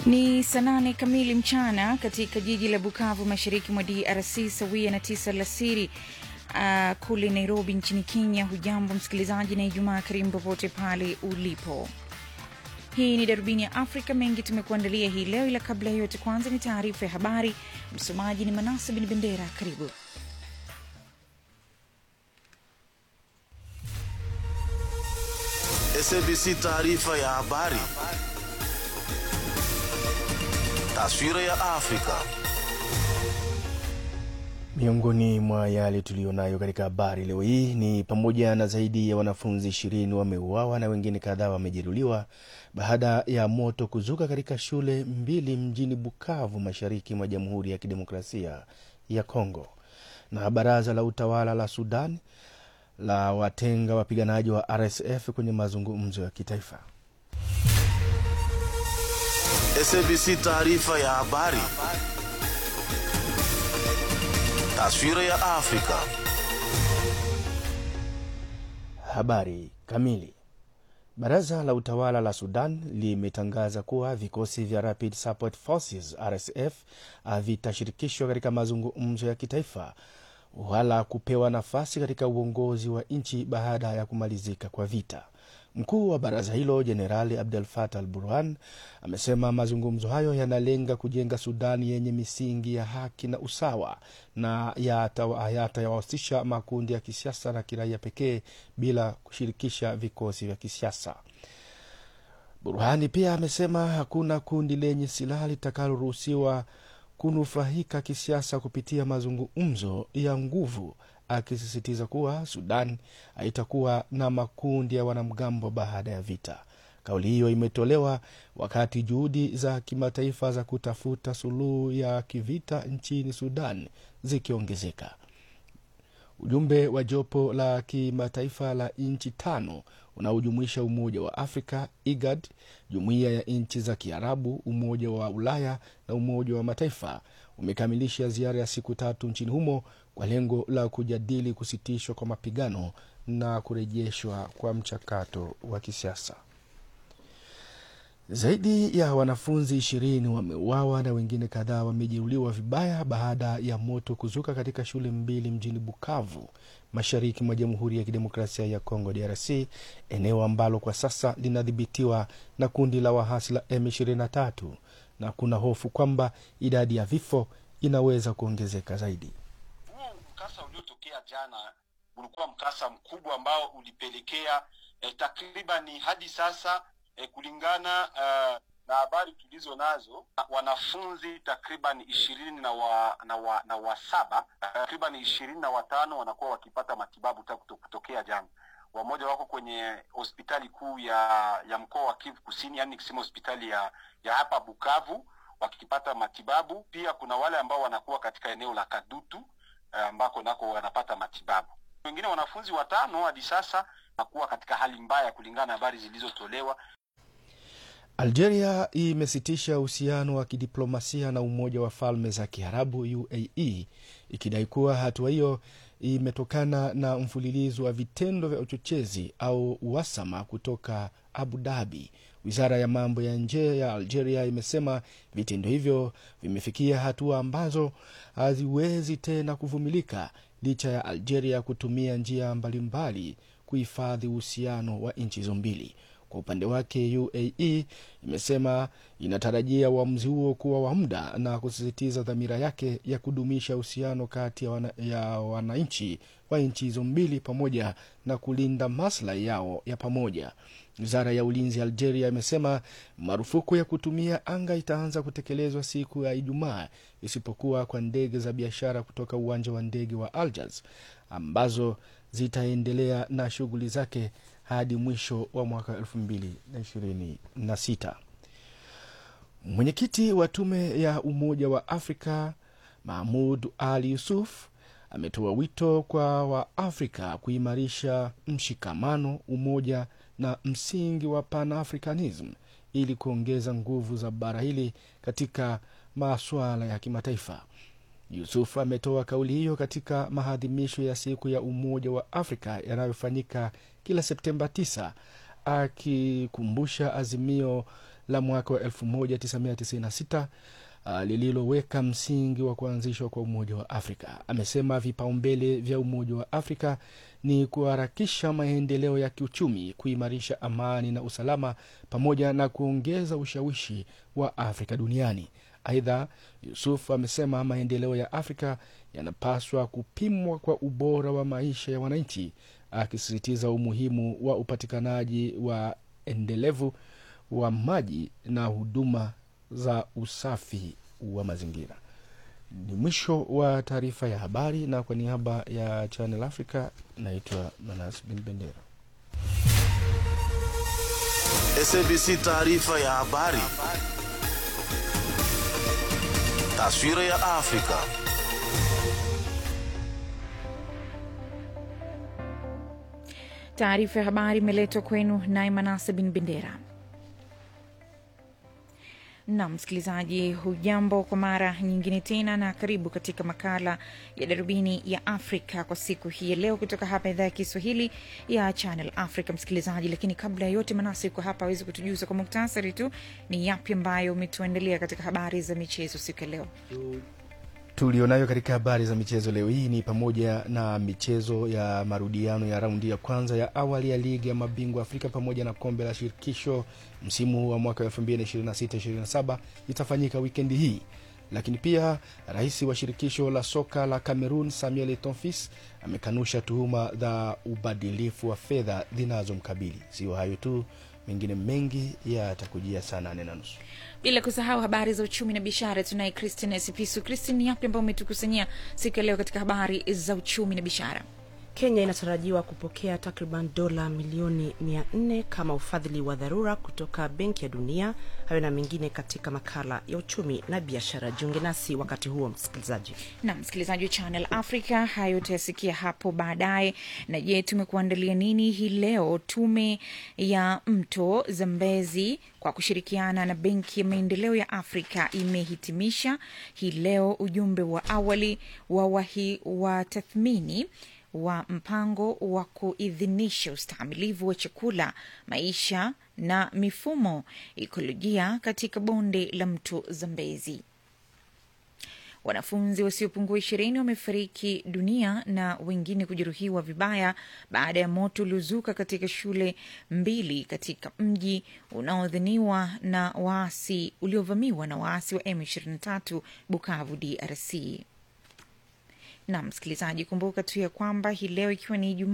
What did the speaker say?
Ni saa nane kamili mchana katika jiji la Bukavu, mashariki mwa DRC, sawia na tisa alasiri uh, kule Nairobi nchini Kenya. Hujambo msikilizaji, na Ijumaa karimu popote pale ulipo. Hii ni darubini ya Afrika. Mengi tumekuandalia hii leo, ila kabla ya yote, kwanza ni taarifa ya habari. Msomaji ni Manasa Bin Bendera. Karibu. SABC taarifa ya habari. Taswira ya Afrika. Miongoni mwa yale tuliyonayo katika habari leo hii ni pamoja na zaidi ya wanafunzi ishirini wameuawa na wengine kadhaa wamejeruhiwa baada ya moto kuzuka katika shule mbili mjini Bukavu, mashariki mwa Jamhuri ya Kidemokrasia ya Kongo. Na baraza la utawala la Sudan la watenga wapiganaji wa RSF kwenye mazungumzo ya kitaifa. SABC taarifa ya habari. Taswira ya Afrika. Habari kamili. Baraza la utawala la Sudan limetangaza kuwa vikosi vya Rapid Support Forces RSF havitashirikishwa katika mazungumzo ya kitaifa wala kupewa nafasi katika uongozi wa nchi baada ya kumalizika kwa vita. Mkuu wa baraza hilo Jenerali Abdel Fattah al Burhan amesema mazungumzo hayo yanalenga kujenga Sudani yenye misingi ya haki na usawa na yatayawahusisha makundi ya kisiasa na kiraia pekee bila kushirikisha vikosi vya kisiasa. Burhani pia amesema hakuna kundi lenye silaha litakaloruhusiwa kunufaika kisiasa kupitia mazungumzo ya nguvu, akisisitiza kuwa Sudan haitakuwa na makundi ya wanamgambo baada ya vita. Kauli hiyo imetolewa wakati juhudi za kimataifa za kutafuta suluhu ya kivita nchini Sudan zikiongezeka. Ujumbe wa jopo la kimataifa la nchi tano unaojumuisha Umoja wa Afrika, IGAD, Jumuiya ya Nchi za Kiarabu, Umoja wa Ulaya na Umoja wa Mataifa umekamilisha ziara ya siku tatu nchini humo kwa lengo la kujadili kusitishwa kwa mapigano na kurejeshwa kwa mchakato wa kisiasa. Zaidi ya wanafunzi ishirini wameuawa na wengine kadhaa wamejeruhiwa vibaya baada ya moto kuzuka katika shule mbili mjini Bukavu, mashariki mwa Jamhuri ya Kidemokrasia ya Kongo, DRC, eneo ambalo kwa sasa linadhibitiwa na kundi la wahasi la M23 na kuna hofu kwamba idadi ya vifo inaweza kuongezeka zaidi. Huo mkasa uliotokea jana ulikuwa mkasa mkubwa ambao ulipelekea eh, takribani hadi sasa eh, kulingana uh, na habari tulizo nazo wanafunzi takriban ishirini na wa, na wa, na wa saba takriban ishirini na watano wanakuwa wakipata matibabu tangu kutokea jana. Wamoja wako kwenye hospitali kuu ya ya mkoa wa Kivu Kusini, yani kisema hospitali ya ya hapa Bukavu wakipata matibabu. Pia kuna wale ambao wanakuwa katika eneo la Kadutu ambako nako wanapata matibabu. Wengine wanafunzi watano hadi sasa nakuwa katika hali mbaya kulingana na habari zilizotolewa. Algeria imesitisha uhusiano wa kidiplomasia na Umoja wa Falme za Kiarabu UAE ikidai kuwa hatua hiyo imetokana na mfululizo wa vitendo vya uchochezi au uhasama kutoka Abu Dhabi. Wizara ya mambo ya nje ya Algeria imesema vitendo hivyo vimefikia hatua ambazo haziwezi tena kuvumilika licha ya Algeria kutumia njia mbalimbali kuhifadhi uhusiano wa nchi hizo mbili. Kwa upande wake UAE imesema inatarajia uamuzi huo kuwa wa muda na kusisitiza dhamira yake ya kudumisha uhusiano kati ya, wana, ya wananchi wa nchi hizo mbili pamoja na kulinda maslahi yao ya pamoja. Wizara ya ulinzi ya Algeria imesema marufuku ya kutumia anga itaanza kutekelezwa siku ya Ijumaa, isipokuwa kwa ndege za biashara kutoka uwanja wa ndege wa Algiers ambazo zitaendelea na shughuli zake hadi mwisho wa mwaka elfu mbili na ishirini na sita. Mwenyekiti wa tume ya Umoja wa Afrika Mahmud Ali Yusuf ametoa wito kwa Waafrika kuimarisha mshikamano, umoja na msingi wa Pan-Africanism ili kuongeza nguvu za bara hili katika masuala ya kimataifa. Yusuf ametoa kauli hiyo katika maadhimisho ya siku ya Umoja wa Afrika yanayofanyika kila Septemba 9 akikumbusha azimio la mwaka wa 1996 uh, lililoweka msingi wa kuanzishwa kwa Umoja wa Afrika. Amesema vipaumbele vya Umoja wa Afrika ni kuharakisha maendeleo ya kiuchumi, kuimarisha amani na usalama, pamoja na kuongeza ushawishi wa Afrika duniani. Aidha, Yusuf amesema maendeleo ya Afrika yanapaswa kupimwa kwa ubora wa maisha ya wananchi, akisisitiza umuhimu wa upatikanaji wa endelevu wa maji na huduma za usafi wa mazingira. Ni mwisho wa taarifa ya habari, na kwa niaba ya Channel Africa naitwa Manas Bin Bendera. SABC taarifa ya habari. Taswira ya Afrika. Taarifa ya habari imeletwa kwenu naye Manase Bin Bendera. na msikilizaji, hujambo kwa mara nyingine tena, na karibu katika makala ya darubini ya Afrika kwa siku hii ya leo, kutoka hapa idhaa ya Kiswahili ya Channel Africa. Msikilizaji, lakini kabla ya yote, Manasi yuko hapa awezi kutujuza kwa muktasari tu ni yapi ambayo umetuandalia katika habari za michezo siku ya leo. tulionayo katika habari za michezo leo hii ni pamoja na michezo ya marudiano ya raundi ya kwanza ya awali ya ligi ya mabingwa Afrika pamoja na kombe la shirikisho msimu wa mwaka 2026-27 itafanyika wikendi hii. Lakini pia rais wa shirikisho la soka la Cameroon Samuel Eto'o amekanusha tuhuma za ubadilifu wa fedha zinazomkabili. Sio hayo tu, mengine mengi yatakujia saa nane na nusu. bila kusahau habari za uchumi na biashara. Tunaye Christine Sipisu. Christine, ni yapi ambayo umetukusanyia siku ya leo katika habari za uchumi na biashara? Kenya inatarajiwa kupokea takriban dola milioni 400 kama ufadhili wa dharura kutoka Benki ya Dunia. Hayo na mengine katika makala ya uchumi na biashara. Jiunge nasi wakati huo, msikilizaji. na msikilizaji wa Channel Africa, hayo utayasikia hapo baadaye. Na je, tumekuandalia nini hii leo? Tume ya Mto Zambezi kwa kushirikiana na Benki ya Maendeleo ya Afrika imehitimisha hii leo ujumbe wa awali wa wahi wa tathmini wa mpango wa kuidhinisha ustahimilivu wa chakula, maisha na mifumo ekolojia katika bonde la mto Zambezi. Wanafunzi wasiopungua ishirini wamefariki dunia na wengine kujeruhiwa vibaya baada ya moto uliozuka katika shule mbili katika mji unaodhaniwa na waasi uliovamiwa na waasi wa M23 Bukavu, DRC. Na msikilizaji, kumbuka tu ya kwamba hii leo ikiwa ni Ijumaa